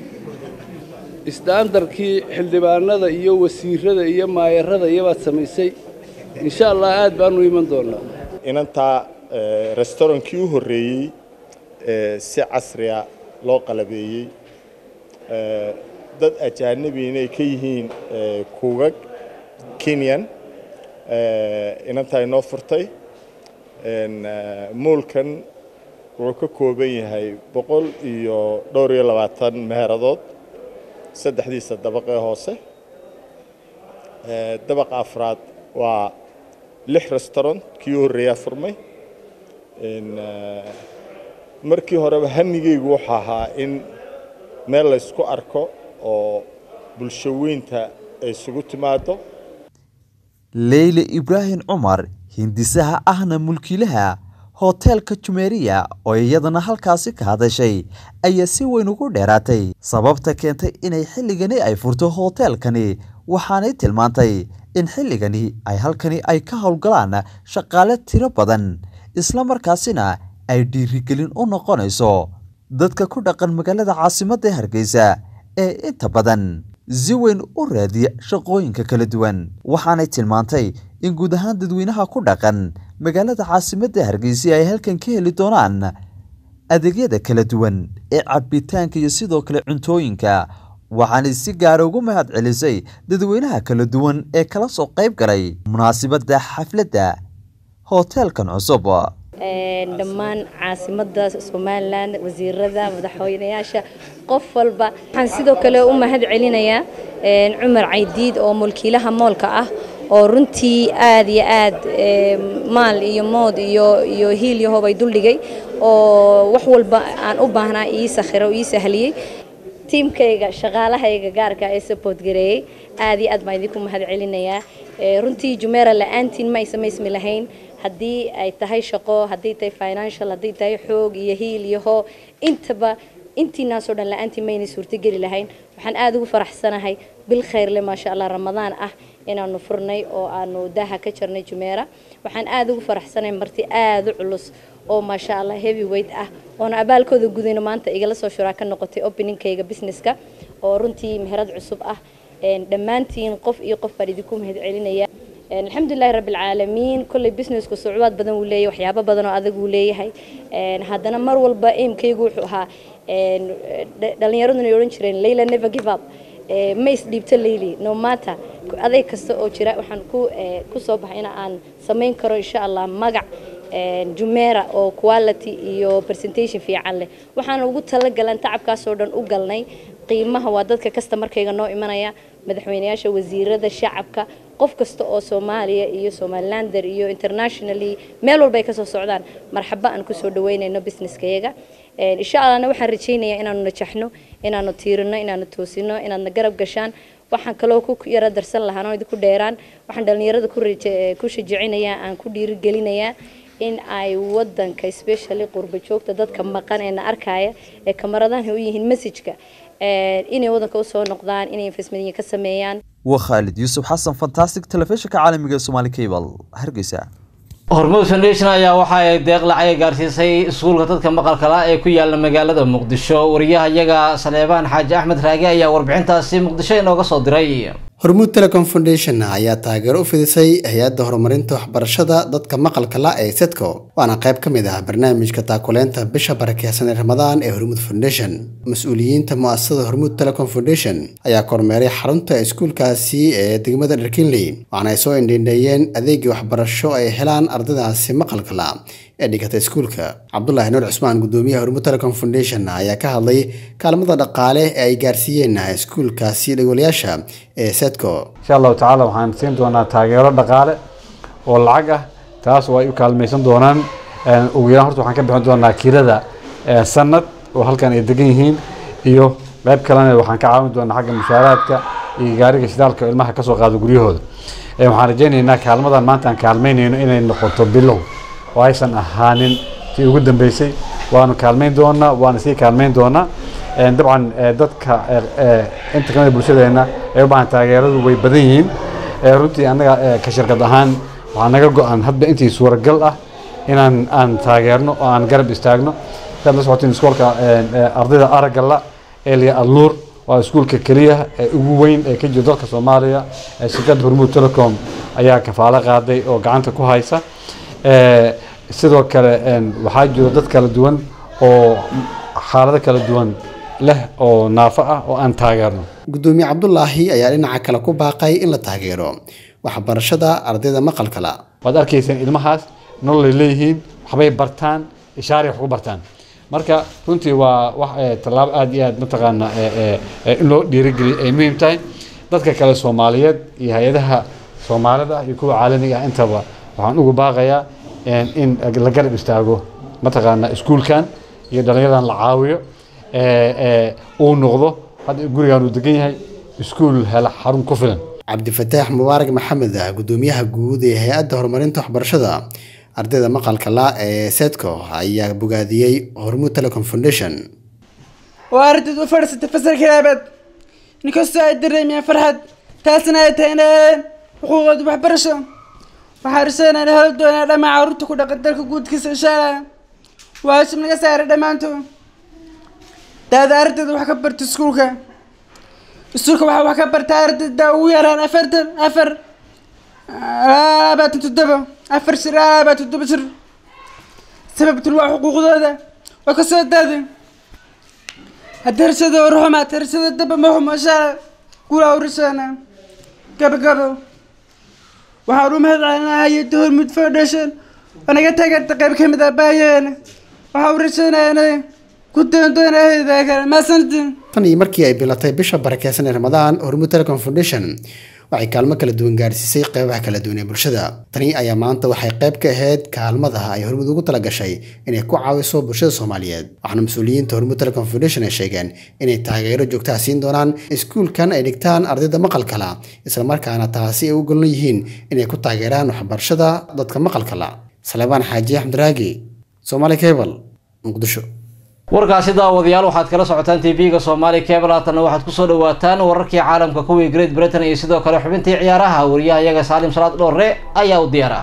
isdaandarkii xildhibaanada iyo wasiirada iyo maayarada iyabaad samaysay insha allah aad baan u iman doonaa inantaa restaurantkii u horreeyey si casriya loo qalabeeyey dad ajaanabi inay ka yihiin kuugag kenyan inantaa inoo furtay moolkan wuxuu ka kooban yahay boqol iyo dhowr iyo labaatan meeradood saddexdiisa dabaqee hoose dabaqa afraad waa lix restaurant kii u horreeyaa furmay markii horeba hamigeygu wuxuu ahaa in meel laysku arko oo bulsho weynta ay isugu timaado leyle ibraahim cumar hindisaha ahna mulkiilaha hoteelka jumeeriya oo iyadana halkaasi ka hadashay ayaa si weyn ugu dheeraatay sababta keentay inay xilligani ay furto hoteelkani waxaanay tilmaantay in xilligani ay halkani ay ka howlgalaan shaqaale tiro badan isla markaasina ay dhiirigelin u noqonayso dadka ku dhaqan magaalada caasimadda ee hargeysa ee inta badan si weyn u raadiya shaqooyinka kala duwan waxaanay tilmaantay in guud ahaan dadweynaha ku dhaqan magaalada caasimadda hargeysa ay halkan ka heli doonaan adeegyada kala duwan ee cabitaanka iyo sidoo kale cuntooyinka waxaanay si gaara ugu mahad celisay dadweynaha kala duwan ee kala soo qayb galay munaasabadda xafladda hoteelkan cusub dhammaan caasimada somalilan wasiirada madaxweynayaasha qof walba waxaan sidoo kale u mahad celinayaa cumar caydiid oo mulkiilaha moolka ah oo runtii aad iyo aad maal iyo mood iyo iyo hiil iyo hobay duldhigay oo wax walba aan u baahnaa ii sakhiro ii sahliyey tiimkayga shaqaalahayga gaarka ee support gareeyey aad iyo aad baan idinku mahad celinayaa runtii jumeera la-aantiin ma ay samaysmi lahayn haddii ay tahay shaqo haddii tahay financial haddii tahay xoog iyo hiil iyo hoo intaba intiinaasoo dhan la-aantii maynay suurtogeli lahayn waxaan aada ugu faraxsanahay bil khayrle maasha allah ramadaan ah inaanu furnay oo aanu daaha ka jarnay jumeera waxaan aada ugu faraxsanahay marti aada u culus oo maasha allah heavy weight ah oona abaalkooda gudayno maanta igala soo shuraa ka noqotay openingkayga businesska oo runtii meherad cusub ah dhammaantiin qof iyo qof baan idinku mahad celinaya alxamdulilahi rabbi alcaalamiin kolley businessku sucubaad badan wuu leeyahay waxyaabo badan oo adag wuu leeyahay haddana mar walba aimkaygu wuxuu ahaa dhallinyaraduna ay odhan jireen layla never give up ma isdhiibto layli no matter aday kasta oo jira waxaan ku ku soo baxay in aan samayn karo insha allah magac jumeera oo quality iyo presentation fiican leh waxaan ugu talagalan tacabkaasoo dhan u galnay qiimaha waa dadka customarkayga noo imanaya madaxweynayaasha wasiirada shacabka qof kasta oo soomaaliya iyo somalilander iyo internationally meel walba ay kasoo socdaan marxaba aan kusoo dhaweynayno businesskayaga insha allahna waxaan rajaynayaa inaanu najaxno inaanu tiirino inaanu toosino inaadna garab gashaan waxaan kaloo ku yara darsan lahaan oo idinku dheeraan waxaan dhallinyarada ku shajicinayaa aan ku dhiirigelinayaa in ay wadanka especially qurba joogta dadka maqan ee na arkaya ee kamaradaha u yihiin messageka inay wadanka usoo noqdaan inay investment ka sameeyaan waa khaalid yuusuf xasan fantastic telefishinka caalamiga ee somaali cable hargeysa hormuud foundation ayaa waxa ay deeq lacag gaarsiisay iskuulka dadka maqalka la ee ku yaala magaalada muqdisho wariyaha iyaga saleebaan xaaji axmed raage ayaa warbixintaasi muqdisho inooga soo diray hormuud telecom foundation ayaa taageero u fidisay hay-adda horumarinta waxbarashada dadka maqalka la ee sedco waana qayb ka mid ah barnaamijka taakuleynta bisha barakeysan ee ramadaan ee hormuud foundation mas-uuliyiinta mu'asasada hormuud telecom foundation ayaa kormeeray xarunta iskuulkaasi ee degmada dharkinley waxaana ay soo indhiindheeyeen adeegii waxbarasho ay helaan ardaydaasi maqalka la ee dhigata iskuulka cabdulaahi nuur cusmaan gudoomiyaha hormuud telecom foundation ayaa ka hadlay kaalmada dhaqaale ee ay gaarsiiyeen iskuulkaasi dhagolayaasha ee sedco insha allahu tacaala waxaan siin doonaa taageero dhaqaale oo lacag ah taas oo ay u kaalmaysan doonaan ugu yaraan horta waxaan ka bixin doonaa kirada sanad oo halkan ay degan yihiin iyo qayb kalena waxaan ka caawin doonaa xagga mushaaraadka iyo gaariga shidaalka oo ilmaha kasoo qaado guryahooda waxaan rajaynaynaa kaalmadan maanta aan kaalmaynayno inay noqoto bilow oo aysan ahaanin tii ugu dambeysay waanu kaalmayn doonaa waana sii kaalmayn doonaa dabcan dadka inta kamida bulshadeena ee u baahan taageeradu way badan yihiin runtii annaga ka shirkad ahaan waxaa naga go-an hadba intii suuragal ah inaan aan taageerno oo aan garab istaagno saad la socotiin iskoolka ardayda aragala elia alnuur waa iskuulka keliya ee ugu weyn ee ka jiro dalka soomaaliya shirkadda hormuud telecom ayaa kafaalo qaaday oo gacanta ku haysa sidoo kale waxaa jiro dad kala duwan oo xaalado kala duwan leh oo naafo ah oo aan taageerno gudoomiye cabdulaahi ayaa dhinaca kale ku baaqay in la taageero waxbarashada ardayda maqalka la waad arkayseen ilmahaas nololay leeyihiin waxbay bartaan ishaaray wax ku bartaan marka runtii waa wax tallaabo aada iyo aad mataqaana in loo dhiirigeliyo ay muhiim tahay dadka kale soomaaliyeed iyo hay-adaha soomaalida iyo kuwa caalamiga ah intaba waxaan ugu baaqayaa in la garab istaago mataqaana iskuulkan iyo dhallinyaradan la caawiyo uu noqdo hadda gurigan uu degan yahay iskuul hela xarun ku filan cabdifataax mubaarak maxamed ah gudoomiyaha guud ee hay-adda horumarinta waxbarashada ardayda maqalka la ee sedco ayaa bogaadiyey hormuud telecom foundation waa ardayd u fadhiisatay fasalka labaad ninkastoo ay dareemiyeen farxad taasna ay tahay inay xuquuqooda waxbarasho waxaa raseynaa in heli doonaa dhammaan carruurta ku dhaqan dalka guudkiisa insha allah waajib naga saaray dhammaantood daada ardayda wax ka barta iskuulka iskuulka waxaa wax ka barta ardayda ugu yaraan afartan afar labaatan toddoba afar shir labaatan toddoba shir sababtun waa xuquuqdooda waa ka soo daaday hadarshada ruxuma hadarshada daba maxuma shala gulaa urisana gabagabo waxaan u mahad celinayaa hay-adda hormud foundation oo naga taageerta qayb ka mid ah baayaheena waxaa u rajaynayaa inay ku doondoonahayda kale maasantiin tan iyo markii ay bilatay bisha barakeysan ee ramadaan hormuud telecom foundation waxay kaalmo kala duwan gaarsiisay qeybaha kala duwan ee bulshada tani ayaa maanta waxay qayb ka ahayd kaalmadaha ay hormuud ugu talagashay inay ku caawiso bulshada soomaaliyeed waxaana mas-uuliyiinta hormuud telecom foundation ay sheegeen inay taageero joogtaha siin doonaan iskuulkan ay dhigtaan ardayda maqalkala islamarkaana taasi ay u golon yihiin inay ku taageeraan waxbarashada dadka maqalkala salebaan xaaji axmediraagi somaali cable muqdisho warkaasi daawadayaal waxaad kala socotaan tv-ga soomaali cable haatanna waxaad kusoo dhawaataan wararkii caalamka kuwii great britain iyo sidoo kale xubintii ciyaaraha wariyaha iyaga saalim salaad dhoorre ayaa u diyaara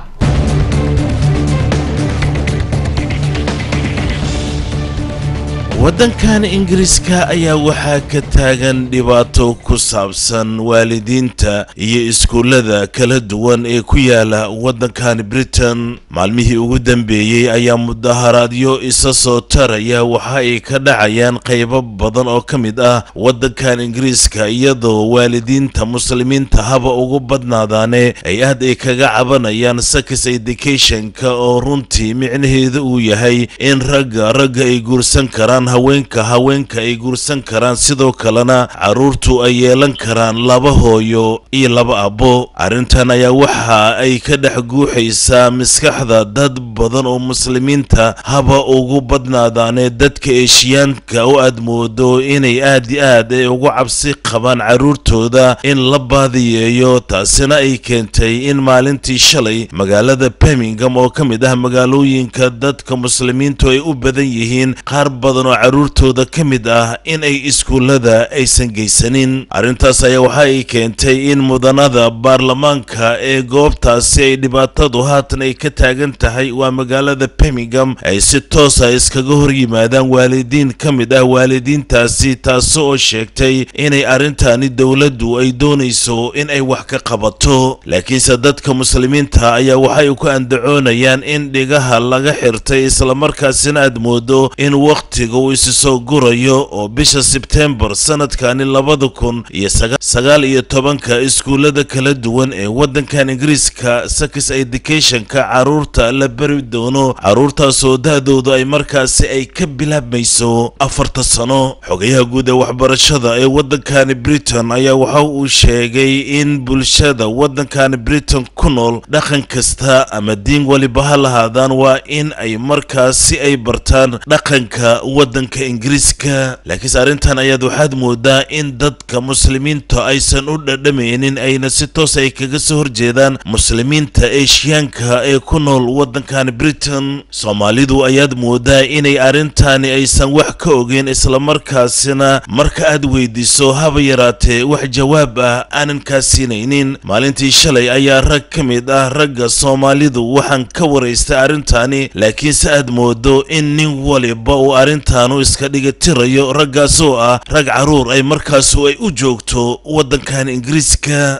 waddankan ingiriiska ayaa waxaa ka taagan dhibaato ku saabsan waalidiinta iyo iskuullada kala duwan ee ku yaala waddankan britain maalmihii ugu dambeeyey ayaa mudaharaadyo isa soo taraya waxa ay ka dhacayaan qaybo badan oo ka mid ah waddankan ingiriiska iyadoo waalidiinta muslimiinta haba ugu badnaadaane ay aad ay kaga cabanayaan sakis educationka oo runtii micnaheedu uu yahay in ragga ragga ay guursan karaan haweenka haweenka ay guursan karaan sidoo kalena carruurtu ay yeelan karaan laba hooyo iyo laba abbo arrintan ayaa waxa ay ka dhex guuxaysaa maskaxda dad badan oo muslimiinta haba ugu badnaadaane dadka eeshiyaanka oo aad moodo inay aad i aad ay ugu cabsi qabaan carruurtooda in la baadiyeeyo taasina ay keentay in maalintii shalay magaalada birmingham oo ka mid ah magaalooyinka dadka muslimiintu ay u badan yihiin qaar badan oo carruurtooda ka mid ah in ay iskuullada aysan geysanin arrintaas ayaa waxa ay keentay in mudanada baarlamaanka ee goobtaasi ay dhibaatadu haatan ay ka taagan tahay waa magaalada birmingham ay si toosa iskaga hor yimaadaan waalidiin ka mid ah waalidiintaasi taasi oo sheegtay inay arrintani dowladdu ay doonayso in ay wax ka qabato laakiinse dadka muslimiinta ayaa waxay ku andacoonayaan in dhigaha laga xirtay islamarkaasina aad moodo in wakhtiga uu isi soo gurayo oo bisha sebtembar sanadkani labada kun iyo sagaal iyo tobanka iskuullada kala duwan ee waddankan ingiriiska sakis educationka carruurta la beri doono carruurtaasoo da-doodu ay markaasi ay ka bilaabmayso afarta sano xogayaha guud ee waxbarashada ee waddankani britain ayaa waxa uu sheegay in bulshada waddankani britain ku nool dhaqan kasta ama diin waliba ha lahaadaan waa in ay markaasi ay bartaan dhaqanka waddanka ingiriiska laakiinse arrintan ayaad waxaad moodaa in dadka muslimiinta aysan u dhadhamaynin ayna si toos ay kaga soo horjeedaan muslimiinta eeshiyaanka ee ku nool waddankan britain soomaalidu ayaad moodaa inay arrintani aysan wax ka ogeyn islamarkaasina marka aad weydiiso haba yaraatee wax jawaab ah aanan kaa siinaynin maalintii shalay ayaa rag ka mid ah ragga soomaalidu waxaan ka waraystay arrintani laakiinse aad moodo in nin waliba uu arrintaanu iska dhigatirayo raggaasoo ah rag carruur ay markaasu ay u joogto waddankan ingiriiska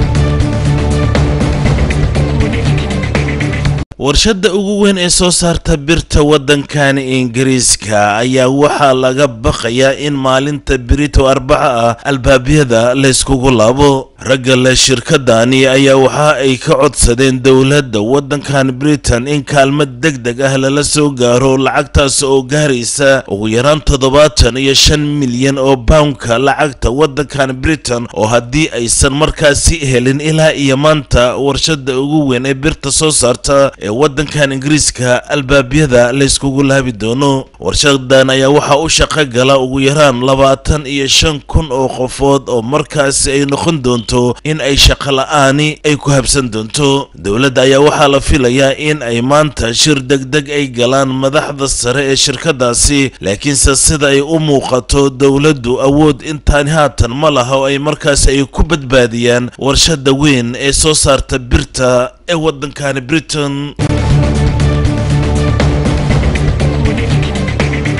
warshadda ugu weyn ee soo saarta birta waddankan ingiriiska ayaa waxaa laga baqayaa in maalinta birito arbaca ah albaabyada layskugu laabo ragga leh shirkadani ayaa waxa ay ka codsadeen dowladda waddankan britain in kaalmad deg deg ah lala soo gaaro lacagtaas oo gaaraysa ugu yaraan toddobaatan iyo shan milyan oo poundka lacagta waddankan britain oo haddii aysan markaasi helin ilaa iyo maanta warshadda ugu weyn ee birta soo saarta ee waddankan ingiriiska albaabyada layskugu laabi doono warshadan ayaa waxaa u shaqo gala ugu yaraan labaatan iyo shan kun oo qofood oo markaasi ay noqon doonto in ay shaqo la-aani ay ku habsan doonto dowladda ayaa waxaa la filayaa in ay maanta shir degdeg ay galaan madaxda sare ee shirkadaasi laakiinse sida ay u muuqato dowladdu awood intaani haatan ma laha oo ay markaasi ay ku badbaadiyaan warshada weyn ee soo saarta birta ee waddankani britain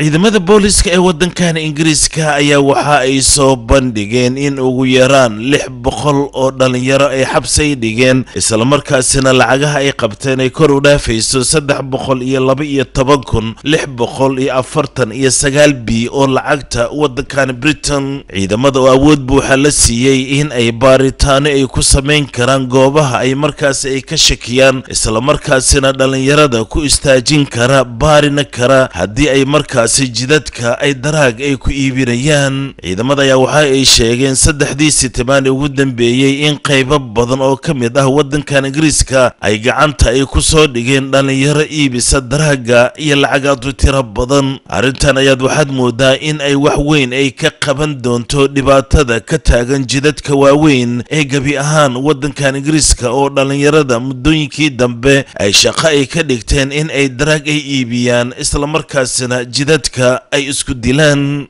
ciidamada booliska ee waddankan ingiriiska ayaa waxa ay soo bandhigeen in ugu yaraan lix boqol oo dhallinyaro ay xabsay dhigeen islamarkaasina lacagaha ay qabteen ay kor u dhaafayso saddex boqol iyo laba iyo toban kun lix boqol iyo afartan iyo sagaal bi oo lacagta waddankan britain ciidamada oo awood buuxa la siiyey in ay baaritaano ay ku samayn karaan goobaha ay markaasi ay ka shakiyaan islamarkaasina dhallinyarada ku istaajin kara baarina kara haddii ay markaasi jidadka ay daraag ay ku iibinayaan ciidamada ayaa waxa ay sheegeen saddexdii sitimaan ugu dambeeyey in qaybo badan oo ka mid ah waddankan ingiriiska ay gacanta ay ku soo dhigeen dhallinyaro iibisa daraaga iyo lacagaadu tiro badan arrintan ayaad waxaad moodaa in ay wax weyn ay ka qaban doonto dhibaatada ka taagan jidadka waaweyn ee gebi ahaan waddankan ingiriiska oo dhallinyarada muddooyinkii dambe ay shaqo ay ka dhigteen in ay daraag ay iibiyaan islamarkaasina jidadka ay isku dilaan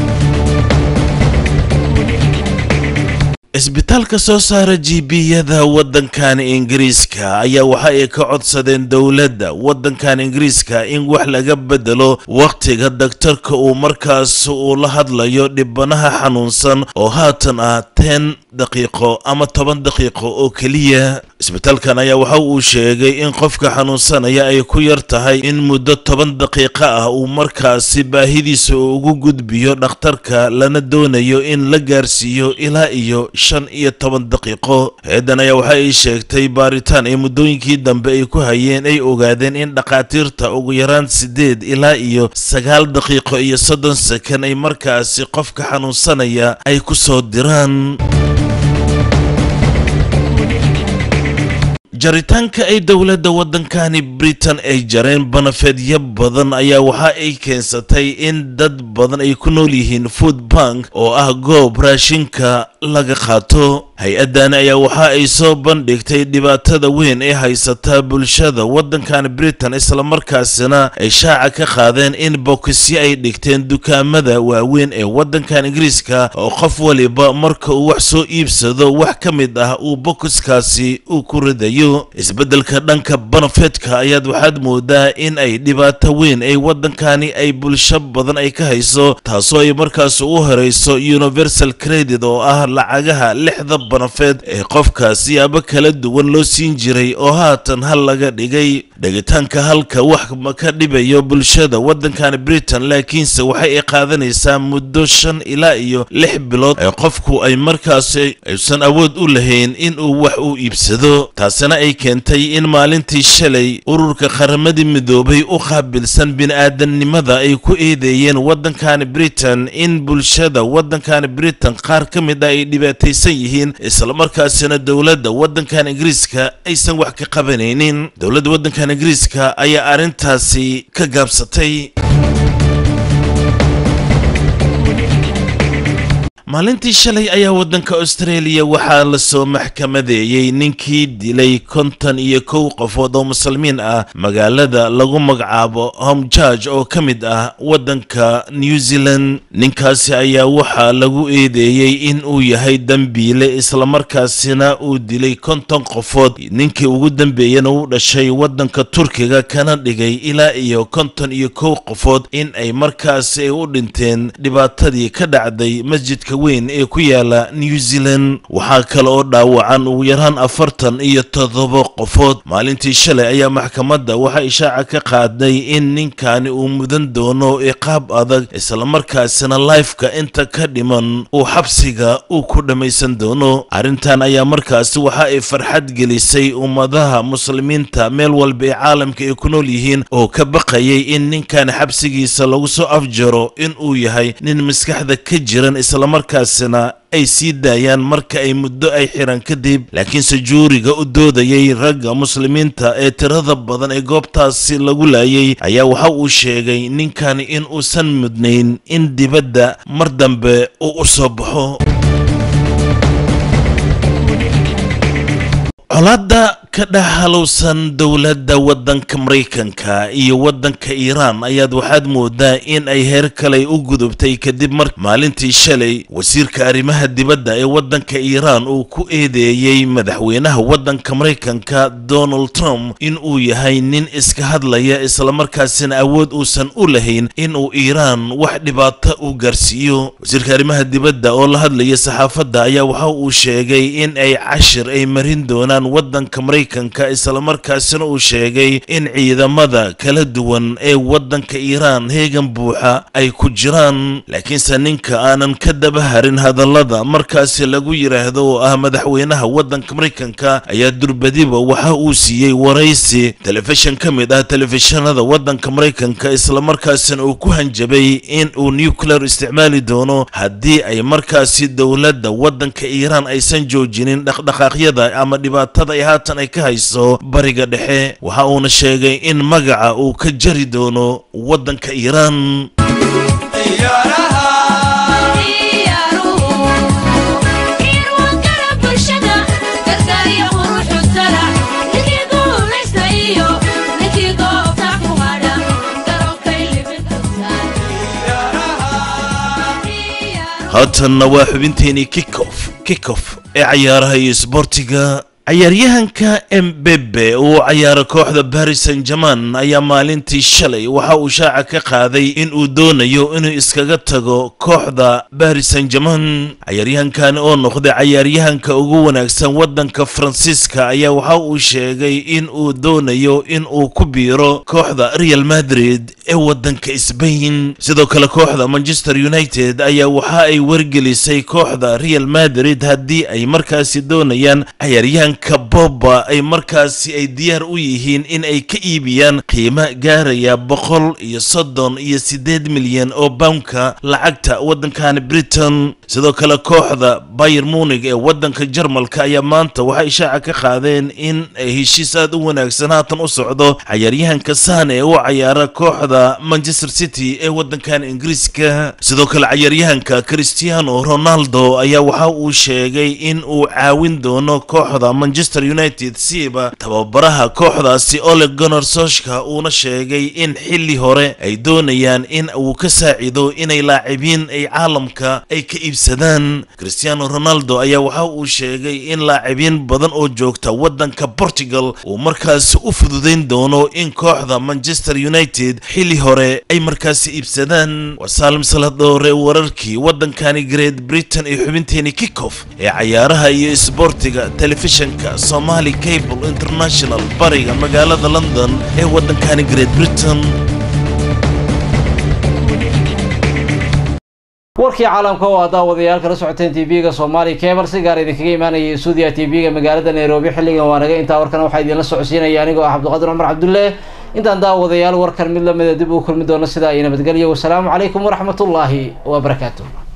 isbitaalka soo saara jiibiyada waddankan ingiriiska ayaa waxa ay ka codsadeen dowladda waddankan ingiriiska in wax laga bedelo wakhtiga daktarka uu markaas uu la hadlayo dhibanaha xanuunsan oo haatan ah ten daqiiqo ama toban daqiiqo oo keliya isbitaalkan ayaa waxa uu sheegay in qofka xanuunsanaya ay ku yar tahay in muddo toban daqiiqo ah uu markaasi baahidiisa ugu gudbiyo dhakhtarka lana doonayo in la gaarsiiyo ilaa iyo shan iyo toban daqiiqo hay-addan ayaa waxa ay sheegtay baaritaan ay muddooyinkii dambe ay ku hayeen ay ogaadeen in dhakhaatiirta ugu yaraan siddeed ilaa iyo sagaal daqiiqo iyo soddon sakan ay markaasi qofka xanuunsanaya ay ku soo diraan jaritaanka ay dowladda waddankani britain ay jareen banafeedyo badan ayaa waxa ay keensatay in dad badan ay ku nool yihiin food bank oo ah goob raashinka laga qaato hay-addan ayaa waxa ay soo bandhigtay dhibaatada weyn ee haysata bulshada waddankan britain islamarkaasina ay shaaca ka qaadeen in bokisyo ay dhigteen dukaamada waaweyn ee waddankan ingiriiska oo qof waliba marka uu wax soo iibsado wax ka mid ah uu bokiskaasi uu ku ridayo isbeddelka dhanka banafeedka ayaad waxaad moodaa in ay dhibaato weyn ay waddankani ay bulsho badan ay ka hayso taasoo ay markaas u horeyso universal credit oo ah lacagaha lixda banafeed ee qofka siyaabo kala duwan loo siin jiray oo haatan hal laga dhigay dhegitaanka halka wax ma ka dhibayo bulshada waddankan britain laakiinse waxay ay qaadanaysaa muddo shan ilaa iyo lix bilood ee qofku ay markaasi aysan awood u lahayn in uu wax u iibsado taasina ay keentay in maalintii shalay ururka qaramadii midoobay u qaabilsan bini-aadamnimada ay ku eedeeyeen waddankan britain in bulshada waddankan britain qaar ka mid ah ay dhibaataysan yihiin islamarkaasina dowladda waddankan ingiriiska aysan wax ka qabanaynin dowladda waddankan ingiriiska ayaa arrintaasi ka gaabsatay maalintii shalay ayaa waddanka australia waxaa lasoo maxkamadeeyey ninkii dilay konton iyo kow qofood oo muslimiin ah magaalada lagu magacaabo home george oo ka mid ah waddanka new zealand ninkaasi ayaa waxaa lagu eedeeyey in uu yahay dembiile islamarkaasina uu dilay konton qofood ninkii ugu dambeeyana u dhashay waddanka turkiga kana dhigay ilaa iyo konton iyo kow qofood in ay markaasi ay u dhinteen dhibaatadii ka dhacday masjidka weyn ee ku yaala new zealand waxaa kale oo dhaawacan ugu yaraan afartan iyo toddoba qofood maalintii shalay ayaa maxkamadda waxaa ishaaca ka qaaday in ninkani uu mudan doono iqaab adag islamarkaasina laifka inta ka dhiman uu xabsiga uu ku dhammaysan doono arrintan ayaa markaasi waxa ay farxad gelisay ummadaha muslimiinta meel walba ee caalamka ay ku nool yihiin oo ka baqayay in ninkan xabsigiisa lagu soo afjaro in uu yahay nin maskaxda ka jiran islamarkaasina ay sii daayaan marka ay muddo ay xiran kadib laakiinse juuriga u doodayay ragga muslimiinta ee tirada badan ee goobtaasi lagu laayay ayaa waxa uu sheegay ninkani in uusan mudnayn in dibadda mar dambe uu u soo baxo colaadda ka dhex halowsan dowladda waddanka maraykanka iyo waddanka iiraan ayaad waxaad moodaa in ay heer kale u gudubtay kadib mar maalintii shalay wasiirka arrimaha dibadda ee waddanka iiraan uu ku eedeeyey madaxweynaha waddanka maraykanka donald trump in uu yahay nin iska hadlaya islamarkaasina awood uusan u lahayn in uu iiraan wax dhibaato u gaarsiiyo wasiirka arrimaha dibadda oo la hadlaya saxaafadda ayaa waxa uu sheegay in ay cashir ay marin doonaan waddanka maraykanka islamarkaasina uu sheegay in ciidamada kala duwan ee waddanka iiraan heegan buuxa ay ku jiraan laakiinse ninka aanan ka daba harin hadallada markaasi lagu yidhaahdo oo ah madaxweynaha waddanka maraykanka ayaa durbadiba waxa uu siiyey waraysi telefishan ka mid ah telefishanada waddanka maraykanka islamarkaasina uu ku hanjabay in uu nuclear isticmaali doono haddii ay markaasi dowladda waddanka iiraan aysan joojinin dhaqdhaqaaqyada ama dhibaatada ay haatan ay ka hayso bariga dhexe waxa uuna sheegay in magaca uu ka jari doono waddanka iiraan haatanna waa xubinteenii kikof kikof ee cayaaraha iyo isboortiga cayaaryahanka embebe uu cayaaro kooxda baris san german ayaa maalintii shalay waxa uu shaaca ka qaaday in uu doonayo inuu iskaga tago kooxda baris san german cayaaryahankan oo noqday cayaaryahanka ugu wanaagsan waddanka faransiiska ayaa waxa uu sheegay in uu doonayo in uu ku biiro kooxda real madrid ee waddanka sbain sidoo kale kooxda manchester united ayaa waxa ay wargelisay kooxda real madrid haddii ay markaasi doonayaan cayaaryahanka boba ay markaasi ay diyaar u yihiin in ay ka iibiyaan qiimo gaaraya boqol iyo soddon iyo siddeed milyan oo poundka lacagta waddankan britain sidoo kale kooxda bayer munig ee waddanka jarmalka ayaa maanta waxay shaaca ka qaadeen in ay heshiis aad u wanaagsan haatan u socdo cayaaryahanka saan ee u cayaara kooxda manchester city ee waddankan ingiriiska sidoo kale cayaaryahanka cristiano ronaldo ayaa waxa uu sheegay in uu caawin doono kooxda manchester united siiba tababaraha kooxdaasi ole gunnar soshka uuna sheegay in xilli hore ay doonayaan in uu ka saacido inay laacibiin ay caalamka ay ka iibsadaan cristiano ronaldo ayaa waxa uu sheegay in laacibiin badan oo joogta waddanka portugal uu markaasi u fududayn doono in kooxda manchester united xilli hore ay markaasi iibsadaan waa saalim saladoore wararkii waddankani great britain ee xubinteeni kickoff ee cayaaraha iyo isboortiga telefishanka somali cable international bariga magaalada london ee waddankani great britain warkii caalamka oo aa daawadayaal kala socoteen tv-ga soomaali kebar si gaar idinkaga imaanayay stuudiya tv-ga magaalada nairobi xilligan waa naga intaa warkan waxaa idinla socodsiinaya anigoo ah cabdiqaadir cumar cabdulle intaan daawadayaal warkan mid lamida dib uu kulmi doono sidaa iyo nabadgelyo wasalaamu calaykum waraxmatullaahi wabarakaatu